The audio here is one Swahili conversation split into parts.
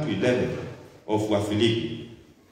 11 of Wafilipi.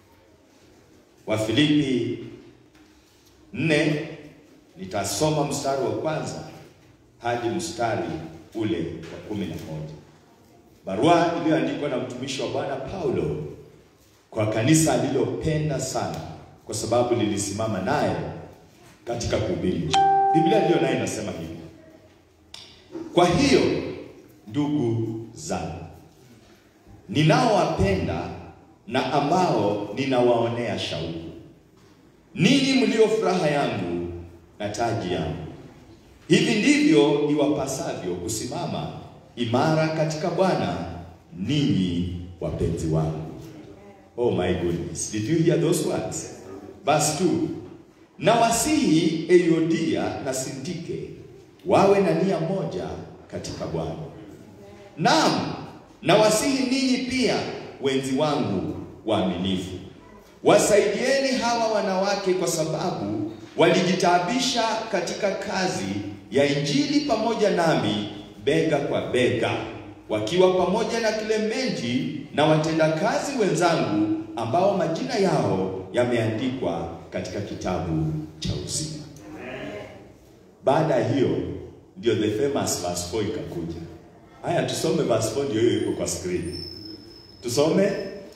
Wafilipi 4 nitasoma mstari wa kwanza hadi mstari ule wa kumi na moja. Barua iliyoandikwa na mtumishi wa Bwana Paulo kwa kanisa alilopenda sana kwa sababu lilisimama naye katika kuhubiri Injili. Biblia ndiyo naye inasema hivi: kwa hiyo ndugu zangu, ninaowapenda na ambao ninawaonea shauku, ninyi mlio furaha yangu na taji yangu, hivi ndivyo iwapasavyo kusimama imara katika Bwana, ninyi wapenzi wangu. Oh my goodness. Did you hear those words? Verse 2. Na wasihi Eyodia na Sintike wawe na nia moja katika Bwana. Naam, na wasihi ninyi pia wenzi wangu waaminifu. Wasaidieni hawa wanawake kwa sababu walijitaabisha katika kazi ya Injili pamoja nami bega kwa bega, wakiwa pamoja na Klementi na watendakazi wenzangu ambao majina yao yameandikwa katika kitabu cha uzima. Baada ya hiyo ndio the famous verse 4 ikakuja. Haya, tusome verse 4, ndio hiyo iko kwa screen. Tusome.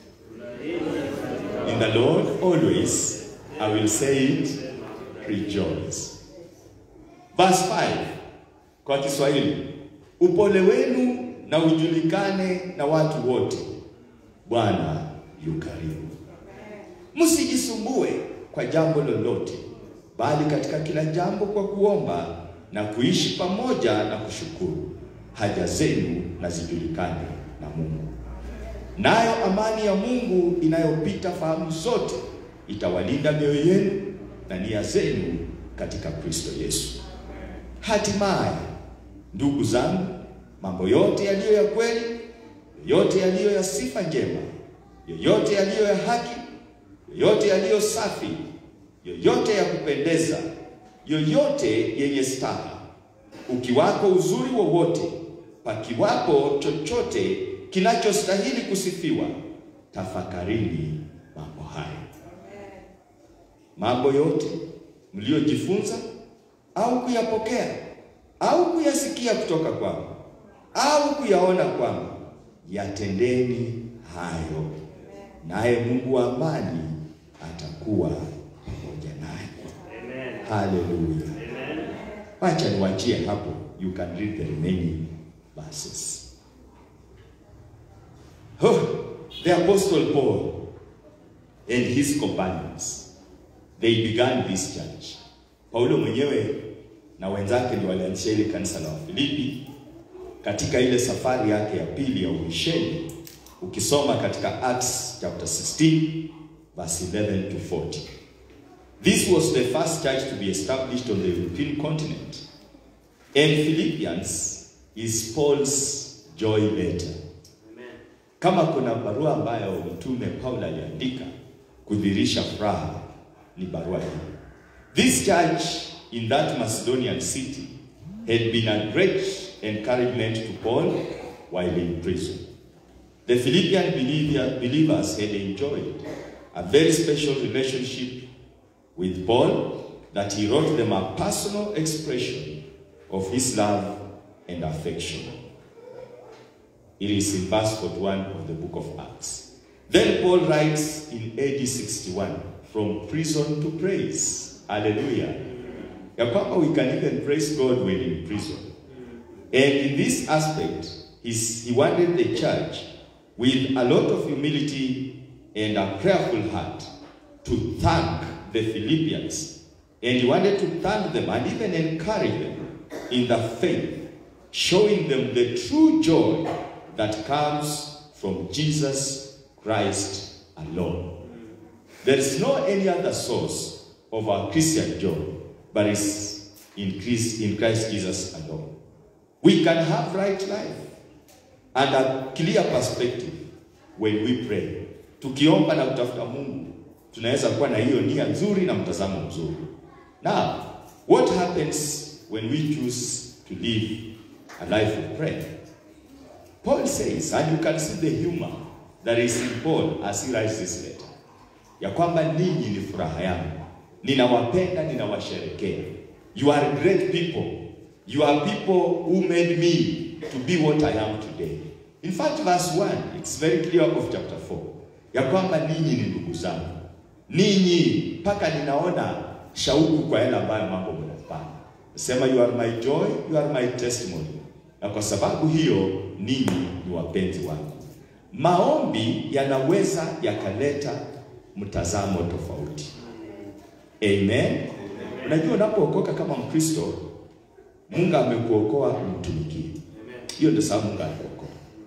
In the Lord always I will say it, rejoice. Verse 5 kwa Kiswahili, upole wenu na ujulikane na watu wote, Bwana yu karibu. Msijisumbue kwa jambo lolote, bali katika kila jambo kwa kuomba na kuishi pamoja na kushukuru, haja zenu na zijulikane na Mungu. Nayo amani ya Mungu inayopita fahamu zote itawalinda mioyo yenu na nia zenu katika Kristo Yesu. Hatimaye, ndugu zangu, mambo yote yaliyo ya kweli, yote yaliyo ya sifa njema, yoyote yaliyo ya haki, yoyote yaliyo safi, yoyote ya kupendeza, yoyote yenye staha, ukiwako uzuri wowote, pakiwapo chochote kinachostahili kusifiwa, tafakarini mambo haya. Mambo yote mliojifunza au kuyapokea au kuyasikia kutoka kwangu au kuyaona kwangu, yatendeni hayo, naye Mungu wa amani atakuwa pamoja naye. Haleluya! Wacha niwachie hapo, you can read the remaining verses. Oh, the apostle Paul and his companions they began this church. Paulo mwenyewe na wenzake ndio walianzisha ile kanisa la Wafilipi katika ile safari yake ya pili ya umisheni. Ukisoma katika Acts chapter 16 verse 11 to 40. This was the first church to be established on the European continent. And Philippians is Paul's joy letter. Kama kuna barua ambayo mtume Paulo aliandika kudhirisha furaha ni barua hii. This church in that Macedonian city had been a great encouragement to Paul while in prison. The Philippian believer, believers had enjoyed a very special relationship with Paul that he wrote them a personal expression of his love and affection. It is in verse 41 of the book of Acts. Then Paul writes in AD 61 from prison to praise. Hallelujah. Ya kwamba we can even praise God when in prison. And in this aspect, he's, he wanted the church with a lot of humility and a prayerful heart to thank the Philippians. And he wanted to thank them and even encourage them in the faith, showing them the true joy that comes from Jesus Christ alone. There is no any other source of our Christian joy, but it's in Christ, in Christ Jesus alone. We can have right life and a clear perspective when we pray. Tukiomba na kutafuta Mungu, tunaweza kuwa na hiyo nia nzuri na mtazamo mzuri. Now, what happens when we choose to live a life of prayer? Paul says, and you can see the humor that is in Paul as he writes this letter, ya kwamba ninyi ni furaha yangu, ninawapenda, ninawasherekea. You are great people. You are people who made me to be what I am today. In fact, verse 1, it's very clear of chapter 4, ya kwamba ninyi ni ndugu zangu, ninyi mpaka ninaona shauku kwa yale ambayo mambo mnafanya. Sema you are my joy, you are my testimony. Na kwa sababu hiyo ninyi ni wapenzi wangu. Maombi yanaweza yakaleta mtazamo tofauti. Amen. Unajua unapookoka kama Mkristo, Mungu amekuokoa umtumikie. Hiyo ndio sababu Mungu alikuokoa.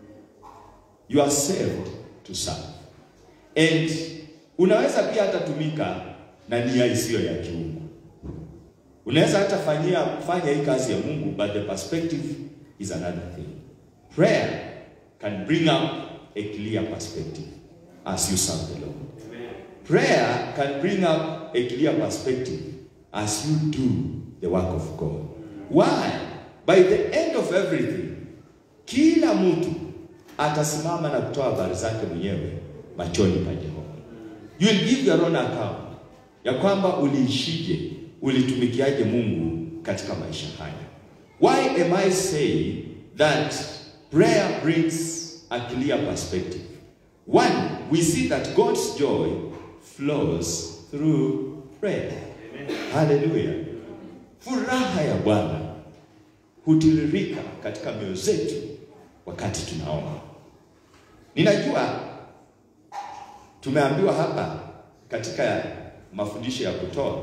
You are saved to serve. And unaweza pia hata tumika na nia isiyo ya kiungu. Unaweza hata fanyia fanya hii kazi ya Mungu but the perspective is another thing. Prayer can bring up a clear perspective as you serve the Lord. Prayer can bring up a clear perspective as you do the work of God. Why? By the end of everything, kila mtu atasimama na kutoa habari zake mwenyewe machoni pa Jehova. You will give your own account ya kwamba uliishije, ulitumikiaje Mungu katika maisha haya. Why am I saying that prayer brings a clear perspective? One, we see that God's joy flows through prayer. Hallelujah. Furaha ya Bwana hutiririka katika mioyo zetu wakati tunaomba. Ninajua tumeambiwa hapa katika mafundisho ya kutoa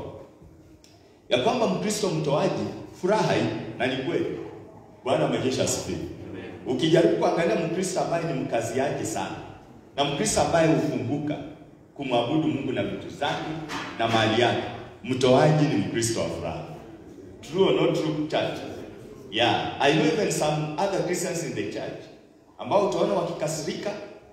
ya kwamba Mkristo mtoaji furaha hii, na ni kweli. Bwana majeshi asifiwe. Ukijaribu kuangalia Mkristo ambaye ni mkaziaji sana na Mkristo ambaye hufunguka kumwabudu Mungu na vitu zake na mali yake, mtoaji ni Mkristo wa furaha. True or not true, church? Yeah, I know even some other Christians in the church ambao utaona wakikasirika,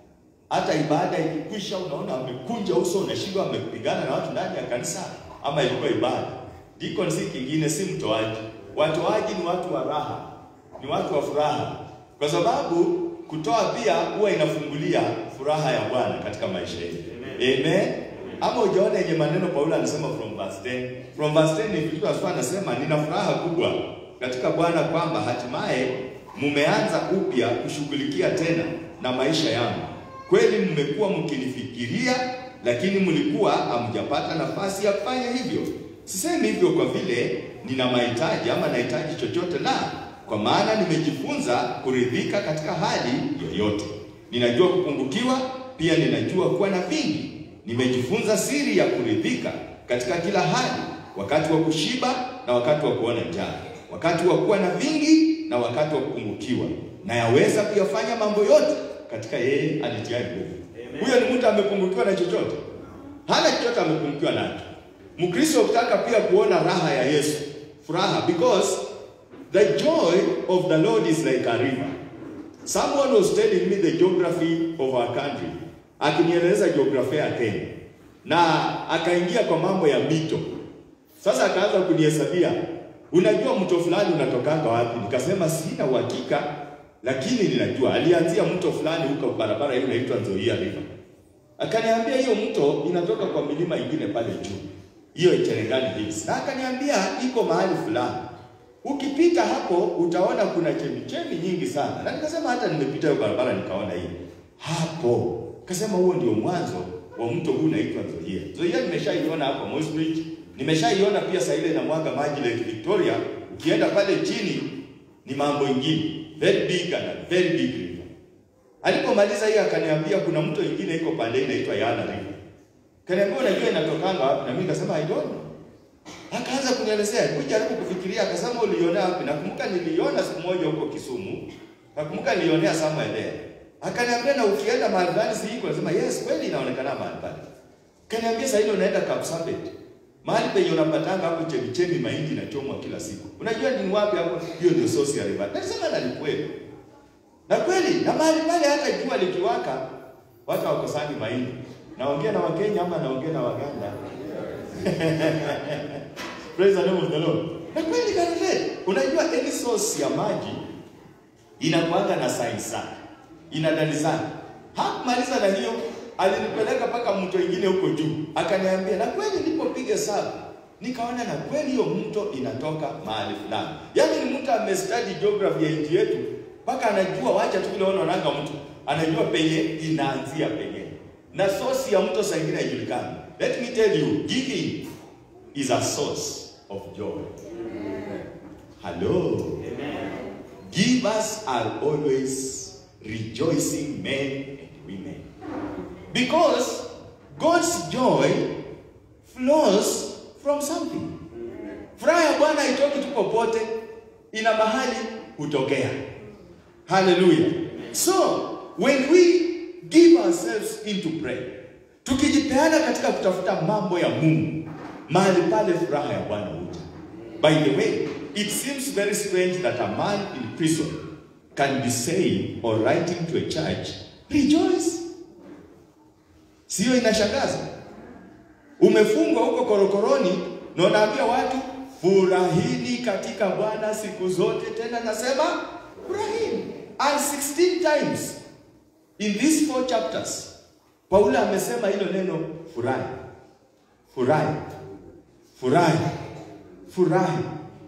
hata ibada ikikwisha, unaona wamekunja uso, unashindwa wamepigana na watu ndani ya kanisa, ama ilikuwa ibada. Deacon si kingine, si mtoaji. Watoaji ni watu wa raha, ni watu wa furaha, kwa sababu kutoa pia huwa inafungulia furaha ya Bwana katika maisha yetu. Amen. Amen. Ama ujaona yenye maneno Paulo anasema from verse 10. From verse 10 ni vitu aswa anasema nina furaha kubwa katika Bwana kwamba hatimaye mumeanza upya kushughulikia tena na maisha yangu. Kweli mmekuwa mkinifikiria, lakini mlikuwa hamjapata nafasi ya kufanya hivyo. Sisemi hivyo kwa vile nina mahitaji ama nahitaji chochote, la, kwa maana nimejifunza kuridhika katika hali yoyote. Ninajua kupungukiwa, pia ninajua kuwa na vingi. Nimejifunza siri ya kuridhika katika kila hali, wakati wa kushiba na wakati wa kuona njaa, wakati wa kuwa na vingi na wakati wa kupungukiwa. Na yaweza kuyafanya mambo yote katika yeye anitiaye nguvu. Huyo ni mtu amepungukiwa na chochote? Hana chochote amepungukiwa nacho. Mkristo ukitaka pia kuona raha ya Yesu, furaha, because the joy of the Lord is like a river. Someone was telling me the geography of our country, akinieleza jiografia ya Kenya, na akaingia kwa mambo ya mito. Sasa akaanza kunihesabia, unajua mto fulani unatokanga wapi? Nikasema sina uhakika, lakini ninajua alianzia mto fulani huko barabara hiyo inaitwa Nzoia River. Akaniambia hiyo mto inatoka kwa milima ingine pale juu, hiyo Cherengani Hills, na akaniambia iko mahali fulani Ukipita hapo utaona kuna chemichemi nyingi sana. Na nikasema hata nimepita hiyo barabara nikaona hii. Hapo. Kasema huo ndio mwanzo wa mto huu unaitwa Nzoia. Nzoia nimeshaiona hapo Moss Bridge. Nimeshaiona pia saa ile inamwaga maji Lake Victoria. Ukienda pale chini ni mambo ingine. Very big and a very big river. Alipomaliza hiyo akaniambia kuna mto ingine iko pale inaitwa Yana River. Kaniambia unajua inatokanga wapi? Na mimi nikasema I don't know. Akaanza kunielezea, kujaribu kufikiria, akasema uliona wapi? Nakumbuka niliona siku moja huko Kisumu. Nakumbuka nilionea somewhere there. Akaniambia na ukienda mahali fulani si hiko, nasema yes, kweli inaonekana mahali pale. Kaniambia sasa ile unaenda Kapsabet. Mahali penye unapatanga hapo chemichemi mahindi na chomwa kila siku. Unajua ni wapi hapo? Hiyo ndio source ya river. Nasema na ni kweli. Na kweli, na mahali pale hata jua likiwaka watu hawakosangi mahindi. Naongea na Wakenya ama naongea na Waganda? Praise the name of the Lord. Na kweli kanile, unajua any source ya maji inakuanga na signs zake. Ina dalili zake. Hakumaliza na hiyo, alinipeleka mpaka mto ingine huko juu, akaniambia na kweli, nilipopiga hesabu nikaona na kweli hiyo mto inatoka mahali fulani. Yaani ni mtu amestudy geography ya nchi yetu mpaka anajua, wacha tu vile wanaonanga mtu anajua penye inaanzia penye na source ya mto saa ingine haijulikani. Let me tell you, giving is a source of joy. Hello. Givers are always rejoicing men and women. Because God's joy flows from something. Furaha ya Bwana haitoki tu popote, ina mahali hutokea. Hallelujah. So, when we give ourselves into prayer, tukijipeana katika kutafuta mambo ya Mungu, mahali pale furaha ya Bwana huja. By the way, it seems very strange that a man in prison can be saying or writing to a church, rejoice. Sio inashangaza? Umefungwa huko korokoroni na unaambia watu furahini katika Bwana siku zote, tena nasema furahini. And 16 times in these four chapters Paulo amesema hilo neno furahi, furahi, furahi, furahi.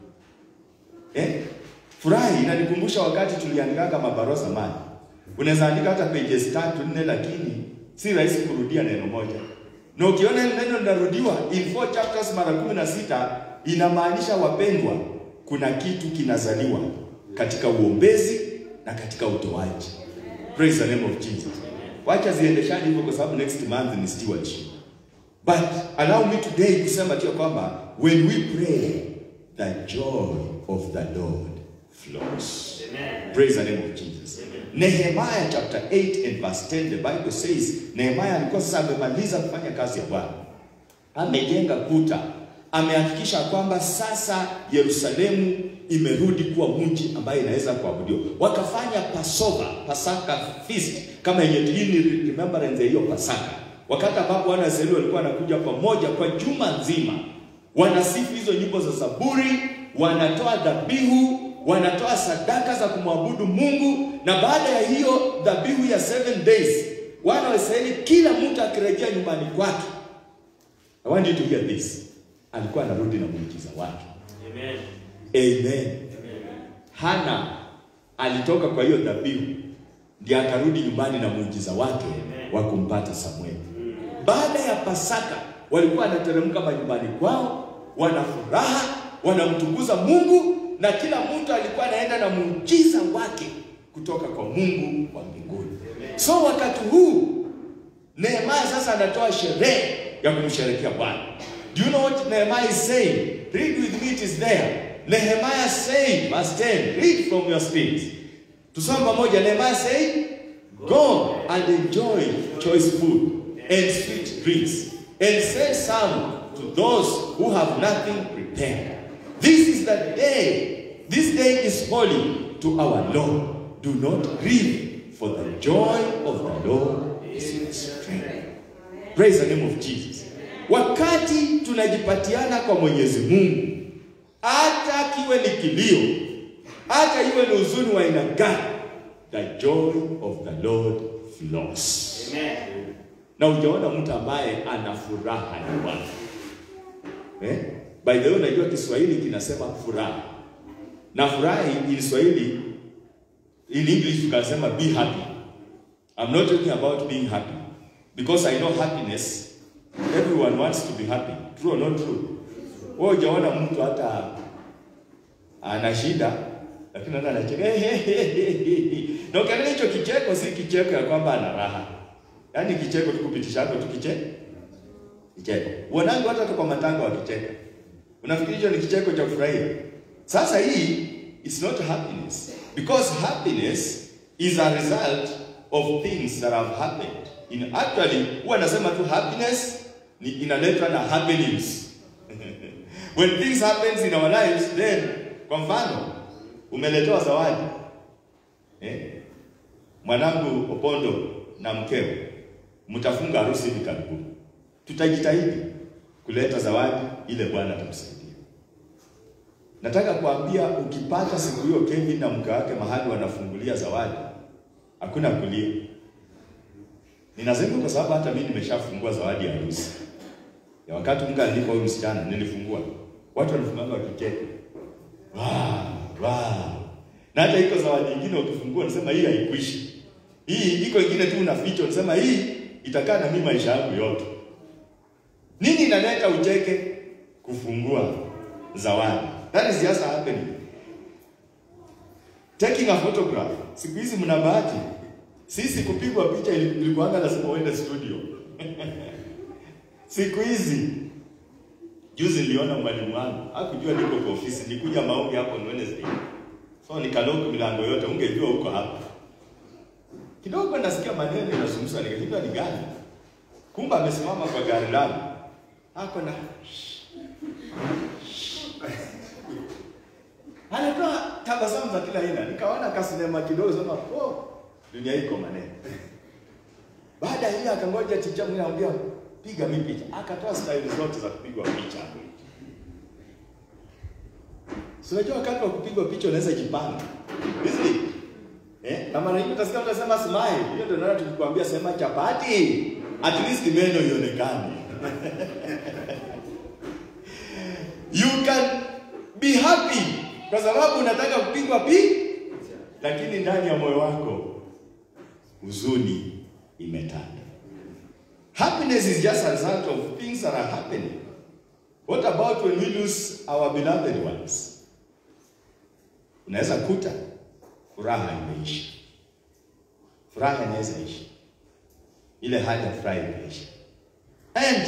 Eh? Furahi inanikumbusha wakati tuliandikaga mabaro zamani. Unaweza andika hata pages tatu nne, lakini si rahisi kurudia neno moja. Na ukiona ile neno linarudiwa in four chapters mara kumi na sita inamaanisha wapendwa, kuna kitu kinazaliwa katika uombezi na katika utoaji. Praise the name of Jesus. Wacha ziendeshane hivyo kwa sababu next month ni stewardship. But allow me today kusema tu ya kwamba when we pray the joy of the Lord flows. Amen. Praise the name of Jesus. Nehemiah chapter 8 and verse 10 the Bible says Nehemiah alikuwa sasa amemaliza kufanya kazi ya Bwana. Amejenga kuta, amehakikisha kwamba sasa Yerusalemu imerudi kuwa mji ambaye inaweza kuabudiwa. Wakafanya Passover, Pasaka feast kama yenye hii ni remembrance ya hiyo Pasaka. Wakati ambapo wana wa Israeli walikuwa wanakuja pamoja kwa juma nzima, wanasifu hizo nyimbo za Zaburi, wanatoa dhabihu, wanatoa sadaka za kumwabudu Mungu, na baada ya hiyo dhabihu ya seven days, wana wa Israeli kila mtu akirejea nyumbani kwake. I want you to hear this. Alikuwa anarudi na muujiza wake. Amen. Amen. Hana alitoka kwa hiyo dhabihu ndiye akarudi nyumbani na muujiza wake wa kumpata Samueli. Baada ya Pasaka walikuwa wanateremka majumbani kwao, wana furaha, wanamtukuza Mungu na kila mtu alikuwa anaenda na muujiza wake kutoka kwa Mungu wa mbinguni. So wakati huu Nehemiah sasa anatoa sherehe ya kumsherekea Bwana. Do you know what Nehemiah is saying? Read with me, it is there. Nehemiah saying, verse 10, read from your screens. Tusome pamoja. Nehemiah saying, Go and enjoy choice food and sweet drinks, and send some to those who have nothing prepared. This is the day, this day is holy to our Lord. Do not grieve, for the joy of the Lord is your strength. Praise the name of Jesus. Wakati tunajipatiana kwa Mwenyezi Mungu, hata kiwe ni kilio, hata iwe ni huzuni wa aina gani, the joy of the Lord flows. Amen. Na ujaona mtu ambaye ana furaha ya Bwana. Eh? By the way, unajua Kiswahili kinasema furaha. Na furaha in Kiswahili in English tukasema be happy. I'm not talking about being happy because I know happiness everyone wants to be happy. True or not true? Wewe hujaona mtu hata ana shida lakini anaona anacheka. Na ukiangalia hicho kicheko si kicheko ya kwamba ana raha. Yaani kicheko tu kupitisha hapo tu kicheko. Kicheko. Uonangu hata kwa matanga wakicheka. Unafikiri hicho ni kicheko cha kufurahia? Sasa hii is not happiness because happiness is a result of things that have happened. In actually huwa nasema tu happiness ni inaletwa na happenings. When things happens in our lives then kwa mfano umeletewa zawadi. Eh? Mwanangu Opondo na mkeo mtafunga harusi hivi karibuni. Tutajitahidi kuleta zawadi ile Bwana atamsaidia. Nataka kuambia ukipata siku hiyo Kevin na mke wake mahali wanafungulia zawadi, hakuna kulia. Ninasema kwa sababu hata mimi nimeshafungua zawadi ya harusi. Ya wakati Mungu alinipa huyu msichana nilifungua. Watu walifunganga wakicheka. Wow, wow. Na hata iko zawadi nyingine ukifungua unasema hii haikuishi. Hii iko ingine tu unaficha unasema hii itakaa na mimi maisha yangu yote. Nini inaleta ucheke? Kufungua zawadi. That is just happening. Taking a photograph. Siku hizi mna bahati. Sisi kupigwa picha ilikuwa lazima uende studio. Siku hizi juzi niliona mwalimu wangu, hakujua niko kwa ofisi, nikuja maombi hapo on Wednesday. So nikalock milango yote, ungejua huko hapa. Kidogo nasikia maneno yanazungumzwa, nikajua ni gani? Kumbe amesimama kwa gari langu. Hako na anatoa tabasamu za kila aina. Nikaona kasinema kidogo, sema oh, dunia iko maneno. Baada ya hiyo akangoja ticha mwingine anambia piga mimi picha. Akatoa style zote za kupigwa picha. Si unajua wakati wa kupigwa picha unaweza jipanga. Hizi eh, na mara nyingi utasikia mtu anasema smile. Hiyo ndio naona tukikwambia sema chapati. At least meno ionekane. you can be happy kwa sababu unataka kupigwa picha lakini ndani ya moyo wako huzuni imetanda. Happiness is just a result of things that are happening. What about when we lose our beloved ones? Unaweza kuta furaha imeisha, furaha inaweza isha, ile hali ya furaha imeisha, and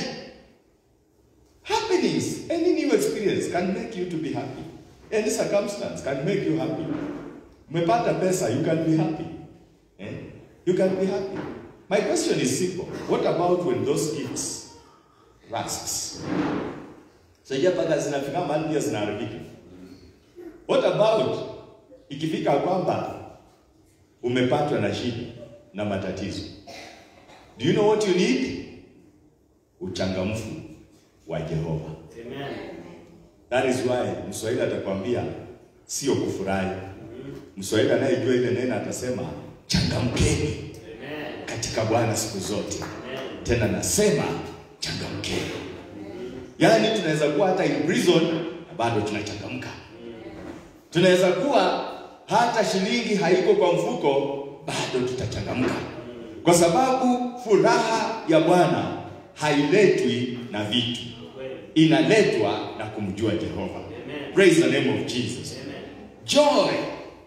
happiness, any new experience can make you to be happy. Any circumstance can make you happy. Umepata pesa, you can be happy. Eh? You can be happy. My question is simple. What about when those gifts rusts? Sasa mpaka zinafika mahali pia zinaharibika. What about ikifika kwamba umepatwa na shida na matatizo? Do you know what you need? Uchangamfu wa Jehova. Amen. That is why Mswahili atakwambia sio kufurahi. Mswahili anayejua ile neno atasema changamkeni Amen. katika Bwana siku zote. Amen. Tena nasema changamkeni. Yaani tunaweza kuwa hata in prison na bado tunachangamka. Tunaweza kuwa hata shilingi haiko kwa mfuko bado tutachangamka, kwa sababu furaha ya Bwana hailetwi na vitu, Kweli. inaletwa na kumjua Jehova. Amen. Praise the name of Jesus. Amen. Joy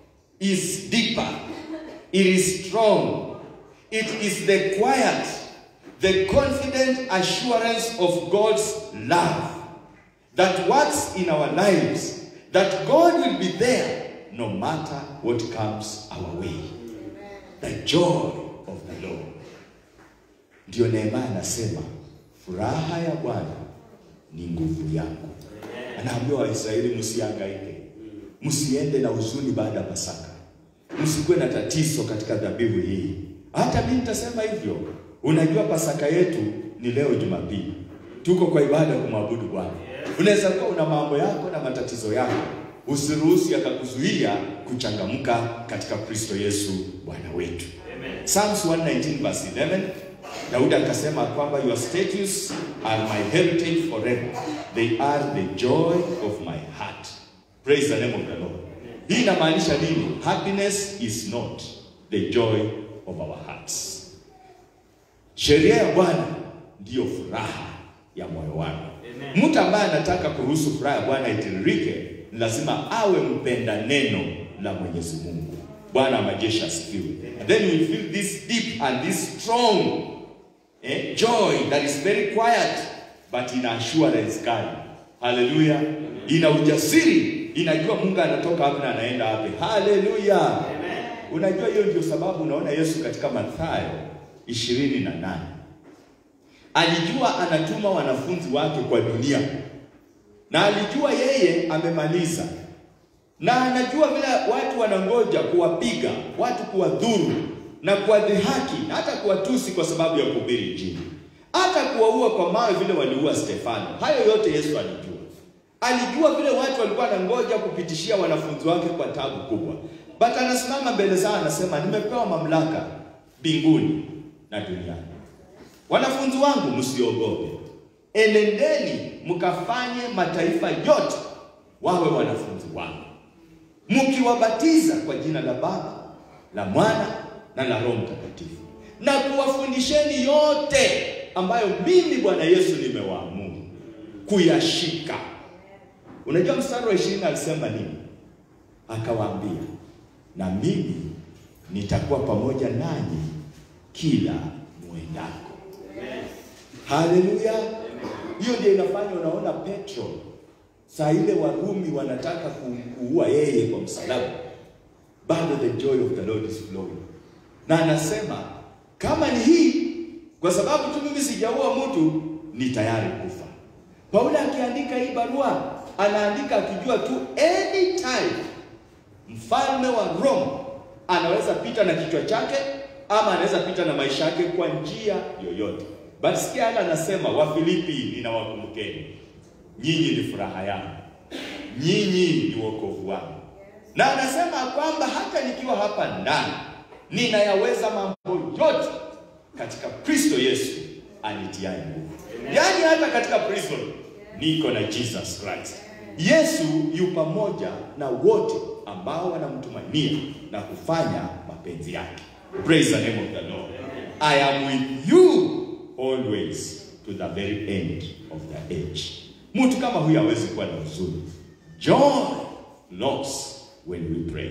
is deeper. It is strong. It is the quiet, the confident assurance of God's love that works in our lives, that God will be there no matter what comes our way. The joy of the Lord. Ndio Nehemia anasema furaha ya Bwana ni nguvu yangu. Anaambia Waisraeli msihangaike, msiende na huzuni baada ya Pasaka, msikuwe na tatizo katika dhabihu hii. Hata mimi nitasema hivyo. Unajua Pasaka yetu ni leo Jumapili, tuko kwa ibada ya kumwabudu Bwana. Unaweza kuwa una mambo yako na matatizo yako, usiruhusu yakakuzuia kuchangamka katika Kristo Yesu Bwana wetu. Amen. Psalms 119 verse 11, Daudi akasema kwamba your statutes are my heritage forever. They are the joy of my heart. Praise the name of the Lord. Hii inamaanisha nini? Happiness is not the joy of our hearts. Sheria ya Bwana ndiyo furaha ya moyo wangu. Amen. Mtu ambaye anataka kuruhusu furaha ya Bwana itiririke ni lazima awe mpenda neno la Mwenyezi Mungu. Bwana wa majeshi asifiwe. And then you feel this deep and this strong eh, joy that is very quiet but ina assurance kali. Haleluya. Ina ujasiri, inajua Mungu anatoka wapi na anaenda wapi. Haleluya. Amen. Unajua hiyo ndio sababu unaona Yesu katika Mathayo ishirini na nane alijua anatuma wanafunzi wake kwa dunia, na alijua yeye amemaliza, na anajua vile watu wanangoja kuwapiga watu, kuwadhuru na kuwadhihaki na hata kuwatusi kwa sababu ya kuhubiri Injili, hata kuwaua kwa mawe vile waliua Stefano. Hayo yote Yesu alijua. Alijua vile watu walikuwa wanangoja kupitishia wanafunzi wake kwa tabu kubwa, but anasimama mbele zao anasema, nimepewa mamlaka mbinguni na duniani. wanafunzi wangu, msiogope, enendeni mkafanye mataifa yote wawe wanafunzi wangu, mkiwabatiza kwa jina la Baba, la Mwana na la Roho Mtakatifu, na kuwafundisheni yote ambayo mimi Bwana Yesu nimewaamuru kuyashika. Unajua mstari wa ishirini alisema nini? Akawaambia, na mimi nitakuwa pamoja nanyi kila mwendako. Haleluya! Hiyo ndio inafanya unaona Petro saa ile Warumi wanataka kuua yeye kwa msalaba, bado the joy of the Lord is flowing, na anasema kama ni hii, kwa sababu tu mimi sijaua mtu, ni tayari kufa. Paulo akiandika hii barua anaandika akijua tu anytime mfalme wa Rome anaweza pita na kichwa chake ama anaweza pita na maisha yake kwa njia yoyote. But sikia hata anasema Wafilipi, ninawakumbukeni nyinyi ni furaha yangu, nyinyi ni wokovu wangu, na anasema kwamba hata nikiwa hapa ndani ninayaweza mambo yote katika Kristo Yesu anitiaye nguvu. Yaani hata katika prison niko na Jesus Christ. Yesu yu pamoja na wote ambao wanamtumainia na kufanya mapenzi yake. Praise the name of the Lord. I am with you always to the very end of the age. Mtu kama huyu hawezi kuwa na huzuni. Joy loss when we pray.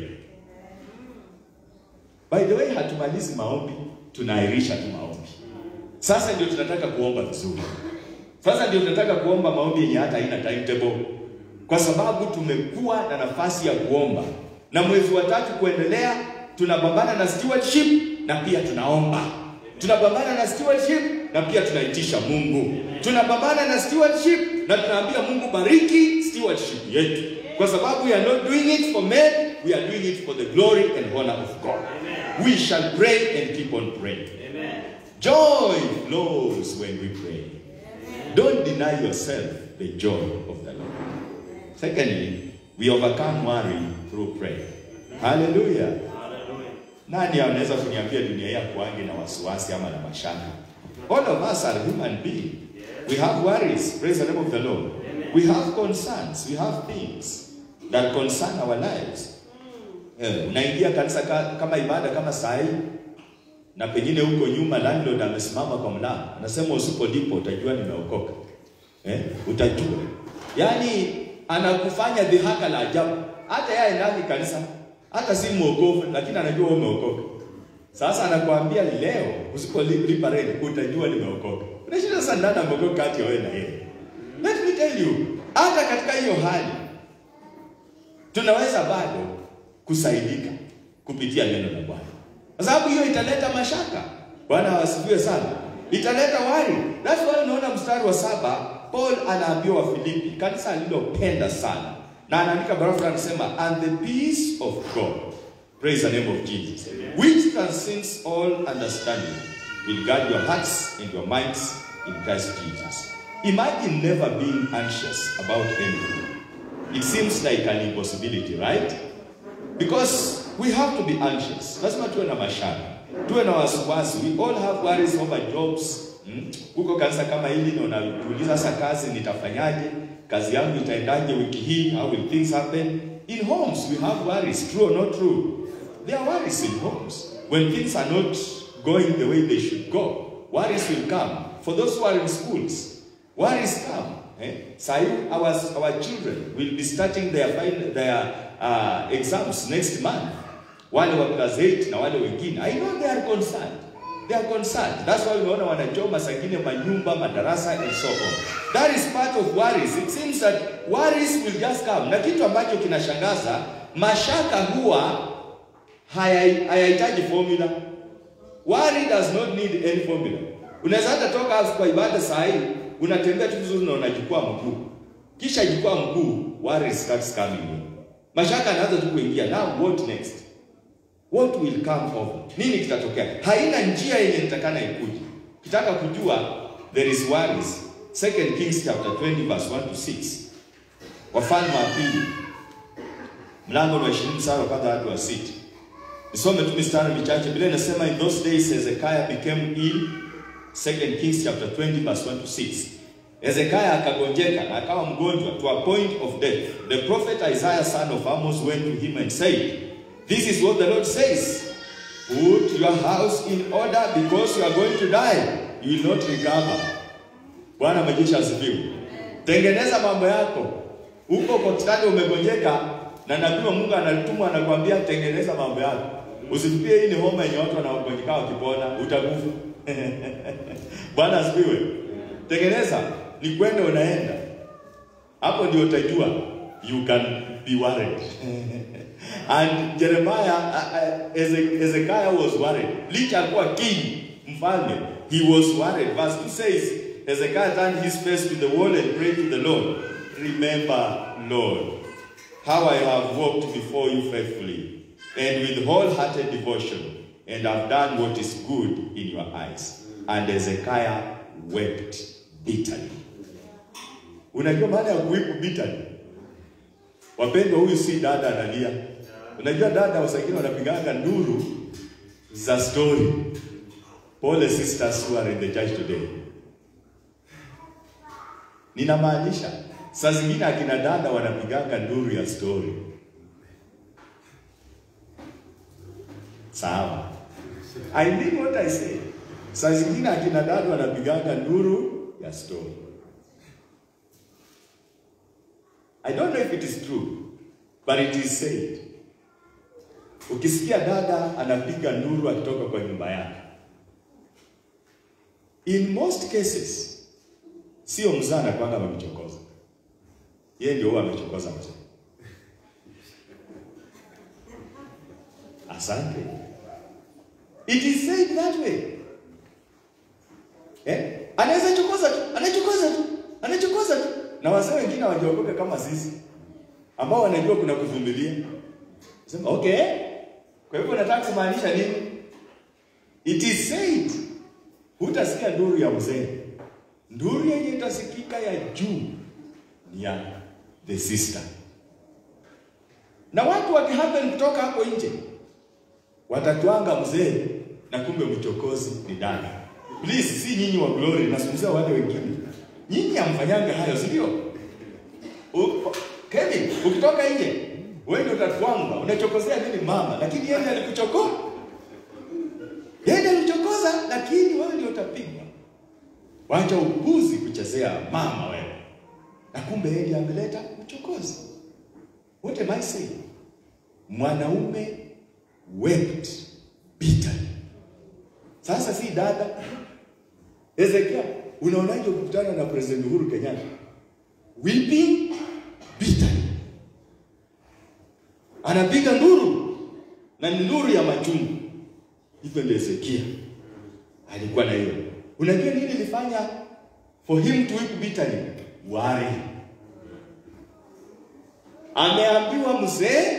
By the way, hatumalizi maombi, tunaahirisha tu maombi. Sasa ndio tunataka kuomba vizuri. Sasa ndio tunataka kuomba maombi yenye hata haina timetable, kwa sababu tumekuwa na nafasi ya kuomba, na mwezi wa tatu kuendelea tunapambana na stewardship na pia tunaomba. Tunapambana na stewardship na pia tunaitisha Mungu. Tunapambana na stewardship na tunaambia Mungu bariki stewardship yetu, kwa sababu we are not doing it for men, we are doing it for the glory and honor of God. We shall pray and keep on praying. Joy flows when we pray. Don't deny yourself the joy of the Lord. Secondly, we overcome worry through prayer. Hallelujah. Nani anaweza kuniambia dunia hii hakuangi na wasiwasi ama na mashaka? All of us are human beings. We have worries. Praise the name of the Lord. We have concerns. We have things that concern our lives. Eh, unaingia kanisa ka, kama ibada kama saa hii na pengine huko nyuma landlord amesimama kwa mlango anasema usipolipa utajua nimeokoka. Eh, utajua. Yaani anakufanya dhihaka la ajabu. Hata yeye ndani kanisa hata si mwokovu lakini anajua wewe umeokoka. Sasa anakuambia leo usipolipa rent utajua nimeokoka. Unashinda sasa nani ameokoka kati ya wewe na yeye? Let me tell you, hata katika hiyo hali tunaweza bado kusaidika kupitia neno la Bwana. Kwa sababu hiyo italeta mashaka. Bwana wasifiwe sana. Italeta wari. That's why unaona mstari wa saba Paul anaambiwa Wafilipi, kanisa alilopenda sana. Na anaandika barua anasema and the peace of God. Praise the name of Jesus. Which transcends all understanding will guard your hearts and your minds in Christ Jesus. Imagine never being anxious about anything. It seems like an impossibility, right? Because we have to be anxious. Lazima tuwe na mashaka, tuwe na wasiwasi. We all have worries over jobs. Hmm? Huko kanisa kama hili na unatuuliza sasa, kazi nitafanyaje? Kazi yangu itaendaje wiki hii? How will things happen? In homes we have worries, true or not true? There are worries in homes. When things are not going the way they should go, worries will come. For those who are in schools, worries come. Eh? Sahi, our, our children will be starting their, final, their uh, exams next month. Wale wa class 8 na wale wengine. I know they are concerned. They are concerned. That's why unaona wanachoma sangine manyumba, madarasa and so on. That is part of worries. It seems that worries will just come. Na kitu ambacho kinashangaza, mashaka huwa hayahitaji formula. Worry does not need any formula. Unaweza hata toka kwa ibada saa hii unatembea tu vizuri na unajukua mguu, kisha jukua mguu, worry starts coming in. Mashaka anaanza tu kuingia. Now what next? What will come over? Nini kitatokea? Haina njia yenye nitakana ikuje. Kitaka kujua there is worries. Second Kings chapter 20 verse 1 to 6. Wafalme wa pili mlango wa 20 mstari wa kwanza hadi wa sita. Nisome tu mistari michache. Biblia inasema in those days Hezekiah became ill 2 Kings chapter 20 verse 1 to 6. Hezekiah akagonjeka na akawa mgonjwa to a point of death. The prophet Isaiah son of Amos went to him and said, This is what the Lord says. Put your house in order because you are going to die. You will not recover. Bwana majeshi asifiwe. Tengeneza mambo yako. Huko kwa kitanda umegonjeka na nabii wa Mungu anatumwa anakuambia tengeneza mambo yako. Usitupie hii ni homa yenye watu wanaogonjeka wakipona utakufa. Bwana asifiwe. Tengeneza ni kwenda unaenda. Hapo ndio utajua you can be worried. And Jeremiah uh, uh, Ezekiah was worried. Licha alikuwa king, mfalme, he was worried. Verse 2 says, Ezekiah turned his face to the wall and prayed to the Lord. Remember, Lord, how I have walked before you faithfully and with wholehearted devotion, and have done what is good in your eyes. And Ezekiah wept bitterly. Unajua maana ya kuweep bitterly? Wapendwa, huyu si dada analia. Unajua dada wasangine wanapiganga nduru za story. Pole sisters who are in the church today. Ninamaanisha saa zingine akina dada wanapiganga nduru ya story. Sawa. I mean what I say. Saa zingine akina dada wanapiganga nduru ya story. I don't know if it is true, but it is said. Ukisikia dada anapiga nduru akitoka kwa nyumba yake, in most cases sio mzaa anakwanga amemchokoza, yeye ndio huwa amechokoza mzee. Asante. It is said that way. Eh? Anaweza chokoza tu, anachokoza tu, anachokoza tu. Na wazee wengine hawajaokoka kama sisi ambao wanajua kuna kuvumilia. Sema okay. Kwa hivyo nataka kumaanisha nini? It is said. Hutasikia nduru ya mzee. Nduru yenye itasikika ya juu ni ya the sister. Na watu wakihappen kutoka hapo nje watatwanga mzee na kumbe mchokozi ni dada. Please, si nyinyi wa glory, nazungumzia wale wengine. Nyinyi hamfanyanga hayo, si ndio? U- Kevin, ukitoka nje wewe ndio utatwanga, unachokozea nini mama? Lakini yeye ndiye alikuchokoa. Yeye ndiye alikuchokoza, lakini wewe ndio utapigwa. Wacha upuzi kuchezea mama wewe, na kumbe yeye ndiye ameleta uchokozi. What am I saying? Mwanaume wept bitterly. Sasa si dada Ezekia, unaonaje ukikutana na President Uhuru Kenyatta? Weeping bitterly. Anapiga nduru na ni nduru ya machungu. Hivyo ndio Ezekia alikuwa na hiyo. Unajua nini ilifanya for him to weep bitterly? Worry. Ameambiwa mzee,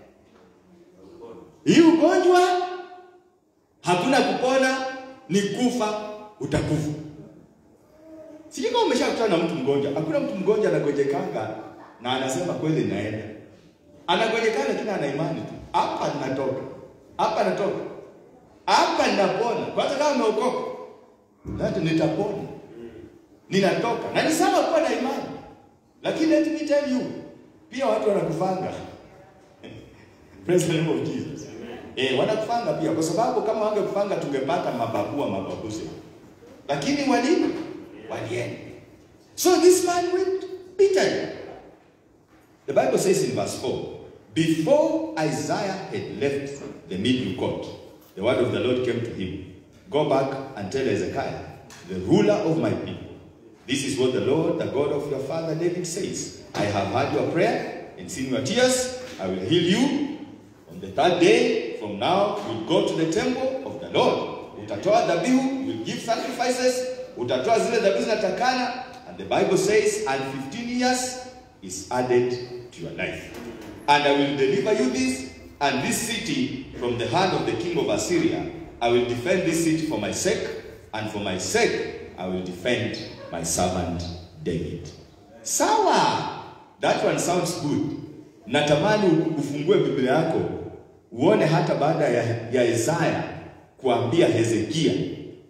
hii ugonjwa hakuna kupona, ni kufa, utakufa. Sijui kama umeshakutana na mtu mgonjwa. Hakuna mtu mgonjwa anagojekanga na anasema kweli naenda. Anagojekana lakini ana imani tu. Hapa ninatoka. Hapa natoka. Hapa ninapona. Kwanza kama umeokoka. Hata nitapona. Ninatoka. Na ni sawa kuwa na imani. Lakini let me tell you, pia watu wanakufanga. Praise the name of Jesus. Eh, wanakufanga pia kwa sababu kama wangekufanga tungepata mababua mababuzi. Lakini wali walienda. So this man went bitterly. The Bible says in verse 4, before Isaiah had left the middle court, the word of the Lord came to him. Go back and tell Hezekiah, the ruler of my people, this is what the Lord, the God of your father David says. I have heard your prayer and seen your tears. I will heal you. On the third day from now, you'll go to the temple of the Lord. Utatoa dhabihu, you'll give sacrifices. Utatoa zile dhabihu zinatakana. And the Bible says, and 15 years is added to your life. And I will deliver you this and this city from the hand of the king of Assyria. I will defend this city for my sake, and for my sake I will defend my servant David. Sawa, that one sounds good. Natamani ufungue Biblia yako uone hata baada ya, ya Isaya kuambia Hezekia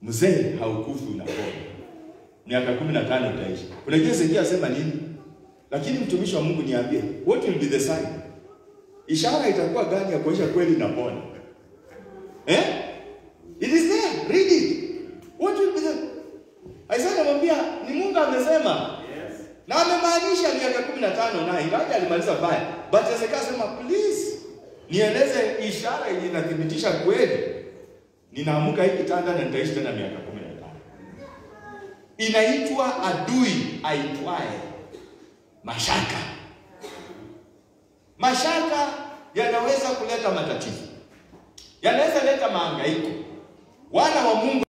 mzee haukufi unapona. Miaka kumi na tano utaishi. Unajua Hezekia asema nini? Lakini mtumishi wa Mungu niambie, what will be the sign? Ishara itakuwa gani ya kuonyesha kweli napona? Eh? It is there. Read it. What will be the Isaiah anamwambia ni Mungu amesema. Na amemaanisha miaka 15 na ingawa alimaliza baya. But Hezekia asema please nieleze ishara yenye inathibitisha kweli. Ninaamuka hii kitanda na nitaishi tena miaka 15. Inaitwa adui aitwaye mashaka. Mashaka yanaweza kuleta matatizo, yanaweza leta mahangaiko. Wana wa Mungu